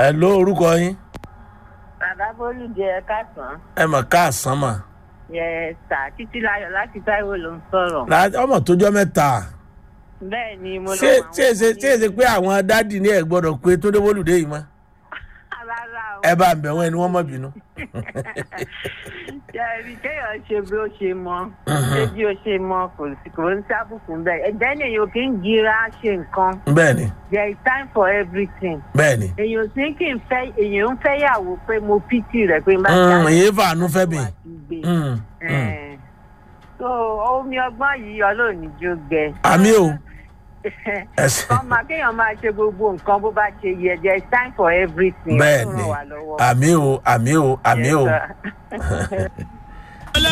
ẹ ló orúkọ yín bàbá bólú jẹ káàsán ẹ mọ̀ káàsán mà yẹ sà títí láyọ̀ láti táíwò ló ń sọ̀rọ̀. Lá- ọmọ tójọ́ mẹ́ta bẹ́ẹ̀ ni mo ṣé ṣé ṣe ṣé ṣe pé àwọn dádì ní ẹ gbọ́dọ̀ pé tó dé wọlùdé yìí mọ́ rárá o. ẹ bá ń bẹ̀ wọ́n ẹni wọ́n mọ̀ bínú. yẹ́rì kéèyàn ṣe bí ó ṣe mọ ṣé bí ó ṣe mọ kò sí kò ń sábùkù bẹ́ẹ̀ ẹ̀jẹ̀ ni èèyàn kì í gira ṣe nǹkan bẹ́ẹ̀ ni there is time for everything. bẹ́ẹ̀ ni èèyàn sì kì í fẹ́ èèyàn ń fẹ́ yàwó pé mo pìtì rẹ̀ pé má Mm, èyí fàánú fẹ́ mi. wà sí gbé. Mm, mm. Eh, so omi ọgbọ́n yìí ọlọ́ọ̀ni jó gbẹ. àmì o ẹsẹ̀ kọ́ máa kéèyàn máa ṣe gbogbo nǹkan bó bá ṣe yẹ there is time for everything. bẹ́ẹ̀ Ọlọ́run ni ràn wá lọ́wọ́. àmì o àmì o àmì o. Yes, sir.